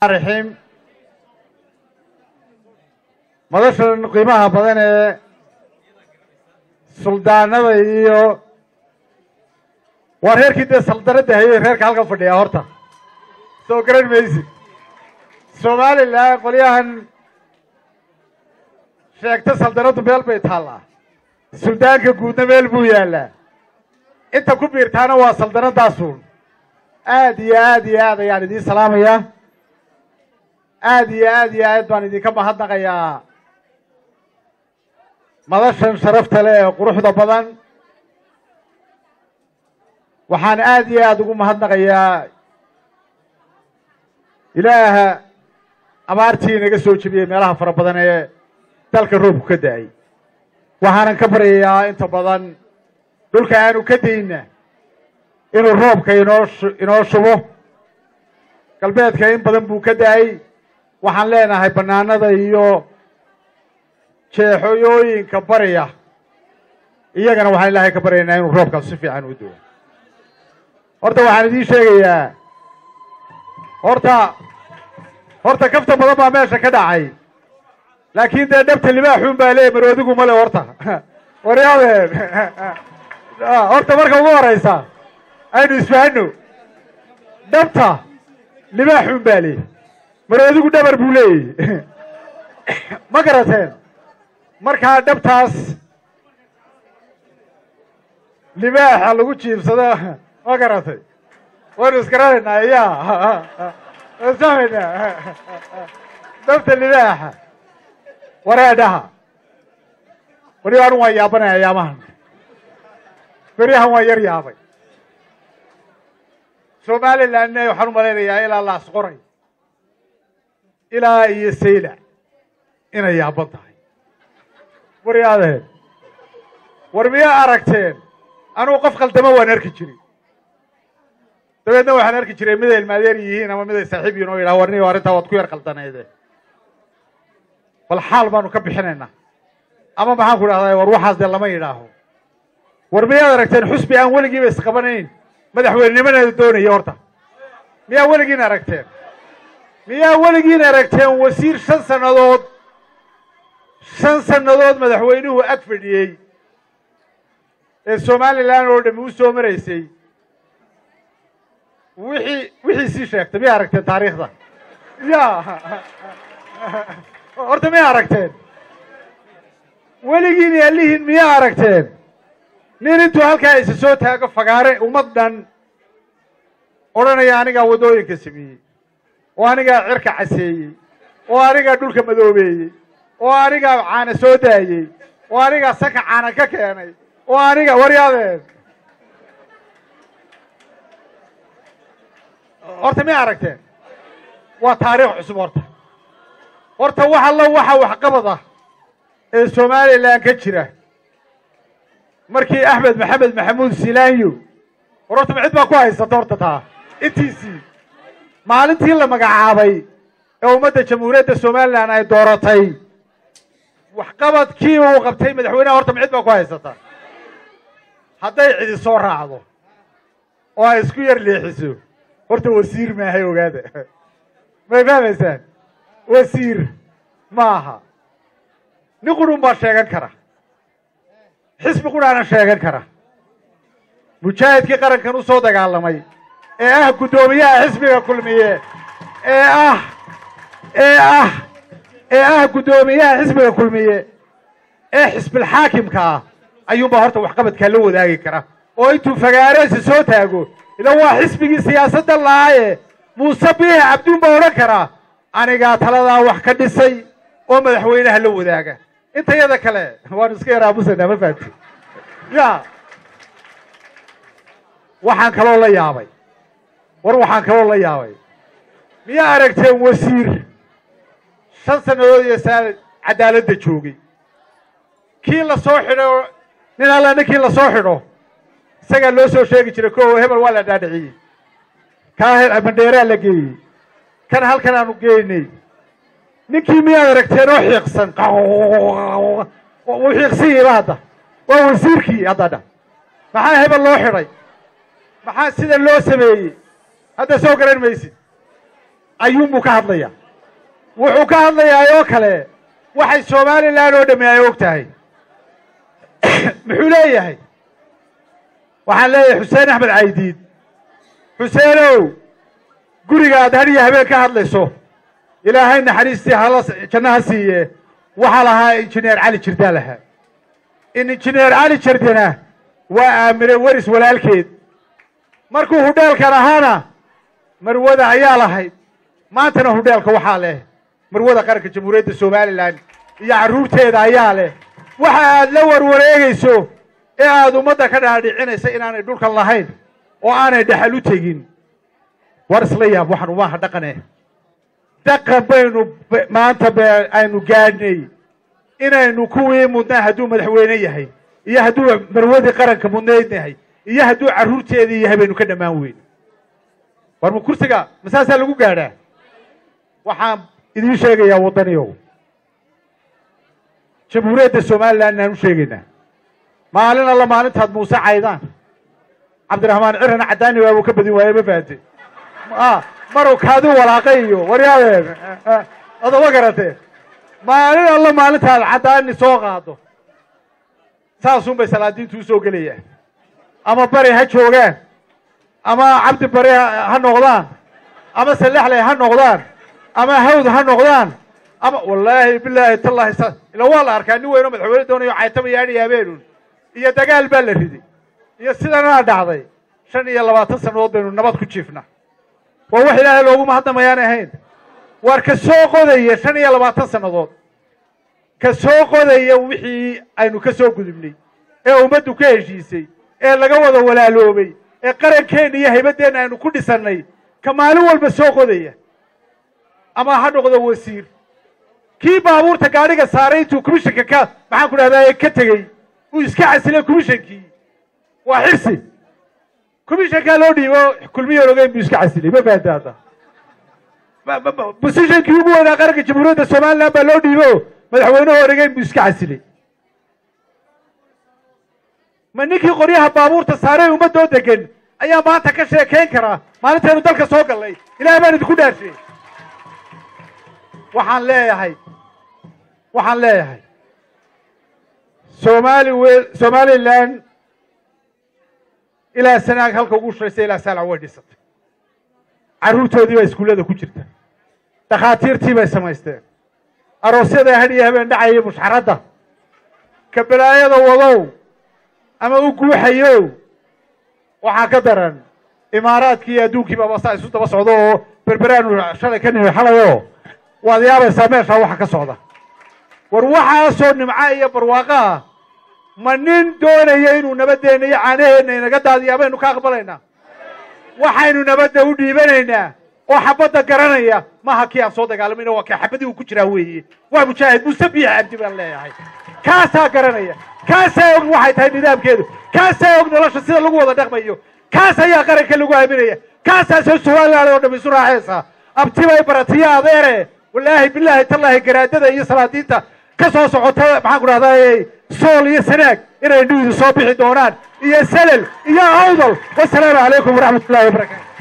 raxiim madashan qiimaha badan ee suldaanada iyo waa reerkii dee saldanadda hayay reerka halkan fadhiyaa horta soo garan maysid somalilan qolyahan sheegta saldanaddu meel bay taallaa suldaanka guudna meel buu yaallaa inta ku biirtaana waa saldanadaasuun aad iyo aad iyo aad ayaan idiin salaamayaa aad iyo aad iyo aad baan idinka mahadnaqayaa madashan sharafta leh ee quruxda badan waxaan aad iyo aad ugu mahadnaqayaa ilaaha abaartii inaga soo jebiyey meelaha fara badan ee dalka roobku ka da-ay waxaanan ka baryayaa inta badan dhulka aanu ka dayna inuu roobka inoo inoo shubo galbeedka in badan buu ka da-ay waxaan leenahay bannaanada iyo jeexooyooyinka barya iyagana waxaan ilaahay ka baryaynaa inuu roobkaas si fiican u duwo horta waxaan idiin sheegayaa horta horta kafta badan baa meesha ka dhacay laakiin dee dhabta libaaxuun baa leeya maroodigu male horta waryaadeen horta marka ugu horeysa aynu isfahano dhabta libaaxuun baa leey maroodigu dhabar buu leeyahy ma garateen markaa dhabtaas libaaxa lagu jiibsado ma garatay waynu isgaranaynaa ya samaynaa dhabta libaaxa wareedhaha weli anu waan yaabanay ayaamahan beryahan waan yar yaabay somalilandna waxaan u malaynayaa ilaa laas qoray ilaa iyo sayla inay yaaban tahay waryaadeen war miyaa aragteen anugu qof khaldamo waan arki jiray dabeedna waxaan arki jiray miday ilmaadeer yihiin ama miday saaxiib yihin oo yidhaha warni arrintaa waad ku yar qaldaneede bal xaal baanu ka bixinaynaa ama maxaan ku idhahdaa war waxaas dee lama yidhaaho war miyaad aragteen xusbi aan weligiiba isqabanayn madaxweynenimadeeda doonaya horta miyaa weligiin aragteen miyaa weligiin aragteen wasiir shan sannadood shan sannadood madaxweynuhu ag fadhiyey ee somalilan oo dhami u soo maraysay wixii wixiisii sheegtay miyaa aragteen taariikhda ya horta miyaa aragteen weligiin yaalihiin miyaa aragteen nin intuu halkaa isa soo taago fagaare ummad dhan odhanaya anigaa waddooyinka sameeyey oo anigaa cirka caseeyey oo anigaa dhulka madoobeeyey oo anigaa caana soo daayey oo anigaa sanka caana ka keenay oo aniga waryaadeen horta miyaa aragteen waa taariikh cusub horta horta wax allo waxa waxqabad ah ee somalilan ka jira markii axmed maxamed maxamuud silaanyo war horta ma cid baa ku haysata horta taa intiisii maalintii la magacaabay ee ummadda jamhuuriyadda somalilan ay dooratay waxqabadkii uu qabtay madaxweynaha horta ma cid baa ku haysata hadday cidi soo raacdo oo ay isku yar leexiso horta wasiir maahay ogaada may fahmaysaan wasiir maaha nin qurun baa sheegan kara xisbi qurhaana sheegan kara mujaahidkii qarankan u soo dagaalamay ee ah guddoomiyaha xisbiga kulmiye ee ah ee ah ee ah guddoomiyaha xisbiga kulmiye ee xisbilxaakimka ah ayuunbaa horta waxqabadkaa la wadaagi kara oo intuu fagaareesi soo taago ila waa xisbigii siyaasadda lahaaye muuse biixi cabduun baa odhan karaa anigaa taladaa wax ka dhisay oo madaxweynaha la wadaaga intayada kale waanu iska yaraamusanaa ma fahamti ya waxaan kaloo la yaabay war waxaan kaloo la yaabay miyaa aragteen wasiir shan sannadood iyo saanad cadaaladda joogay kii la soo xidho nin alla ninkii la soo xidho isagaa loo soo sheegi jiray ko hebel waa la dhaadhiciyey kaa mandheeraa la geeyey kan halkan aanu geynay ninkii miyaad aragteen oo xiiqsan wuu xiiqsanyayba hadda waa wasiirkii hadda dha maxaa hebel loo xidhay maxaa sida loo sameeyey hadda soo garan maysid ayuunbuu ka hadlaya wuxuu ka hadlayaa oo kale waxay somalilan oo dhammi ay og tahay muxuu leeyahay waxaan leeyahay xuseen axmed caydiid xuseenow guriga aad hadhiya habeen ka hadlayso ilaahay naxariistii hala jannaha siiye waxaa lahaa injineer cali jirdaa lahaa in injineer cali jirdina waa aamine weris walaalkeed markuu hudheelkan ahaana marwada ayaa lahayd maantana hudheelka waxaa leh marwada qaranka jamhuuriyadda somalilan iyo carruurteeda ayaa leh waxa aad la warwareegayso ee aad ummadda ka dhaadhicinaysa inaanay dhulkan lahayn oo aanay dhexal u tegin war isla yaab waxaan umaaha dhaqane dhaqan baynu maanta be aynu gaadhnay inaynu kuwii mudnaa hadduu madaxweyne yahay iyo hadduu marwadii qaranka mudnayd yahay iyo hadduu carruurteedii yahay baynu ka dhammaan weyn war ma kursiga masaasaa lagu gaadhaa waxaan idiin sheegayaa waddaniyow jamhuuriyadda somalilan inaan u sheegaynaa maalin alla maalintaad muuse caydaan cabdiraxmaan cirana caddaani waabuu ka badin waaye ma fahamte marow kaadi walaaqay iyo waryaadeen adama garatee maalin alla maalintaad caddaani soo qaado saasun bay salaadiintu usoo gelayaan ama bari ha joogaan ama cabdi bari ha noqdaan ama salexley ha noqdaan ama hawd ha noqdaan ama wallaahi bilaahi tallahi sa ila waa la arkaa nin weynoo madaxweyne doonayo caytama yaadhi habeenun iyo dagaal baa la riday iyo sidanaa dhacday shan iyo labaatan sannadood baynu nabad ku jiifna waa wax ilaahay looguma haddamayaan ahayn waar ka soo qodaya shan iyo labaatan sannadood ka soo qodaya wixii aynu ka soo gudubnay ee ummaddu ka heshiisay ee laga wada walaaloobay ee qarankeenna iyo haybadeenna aynu ku dhisannay ka maalin walba soo qodaya ama ha noqdo wasiir kii baabuurta gaadhiga saaray intuu commishanka ka maxaan ku dhahdaa ka tegey uu iska casilay commishankii waa xirsi commishankaa loo dhiibo kulmiyoon ogeyn buu iska casilay ma fahamta hadda bosishankii ugu weynaa qaranka jamhuuriyadda somalilan baa loo dhiibo madaxweynaha oregeyn buu iska casilay ma ninkii qoryaha baabuurta saaray ummadoo degan ayaa maanta ka sheekayn karaa maalintaynu dalka soo gallay ilaah baan idinku dhaarshay waxaan leeyahay waxaan leeyahay somali w somalilan ilaa sanaag halka ugu shuraysa ilaa saalac way dhisatay carruurtoodii baa iskuullada ku jirta dhakhaatiirtii bay samaysteen aroosyada hadh iyo habeen dhacaya mushxaradda ka balaayada wadow ama u guuxayow waxaa ka daran imaaraadkii iyo adduunkii baba saa isu daba socdo oo berberaanu shalay ka nimi xalayoo waad yaabaysaa meeshaa waxa ka socda war waxaasoo nimca iyo barwaaqo ah ma nin doonaya inuu nabadeenna iyo caanaheenna inaga daadiyaa baynu ka aqbalaynaa waxaynu nabadda u dhiibanaynaa oo xabadda garanaya maaha kii aan soo dagaalamayna waa kii xabadii uu ku jiraa weeye waa mujaahid muuse biix cabdi baan leeyahay kaasaa garanaya kaasaa og waxay tahay nidaamkeedu kaasaa og nolosha sida lagu wada dhaqmayo kaas ayaa qaranka lagu aaminaya kaasaa soo somaliland oo dham isu raaxaysa abtibay baratiyo adeere wallaahi bilaahi tallaahi garaadada iyo salaadiinta ka soo socota maxaan ku dhahdaa sool iyo sanaag inay nuudu soo bixi doonaan iyo salel iyo awdal wasalaamu calaykum waraxmat ullahi wabarakaatu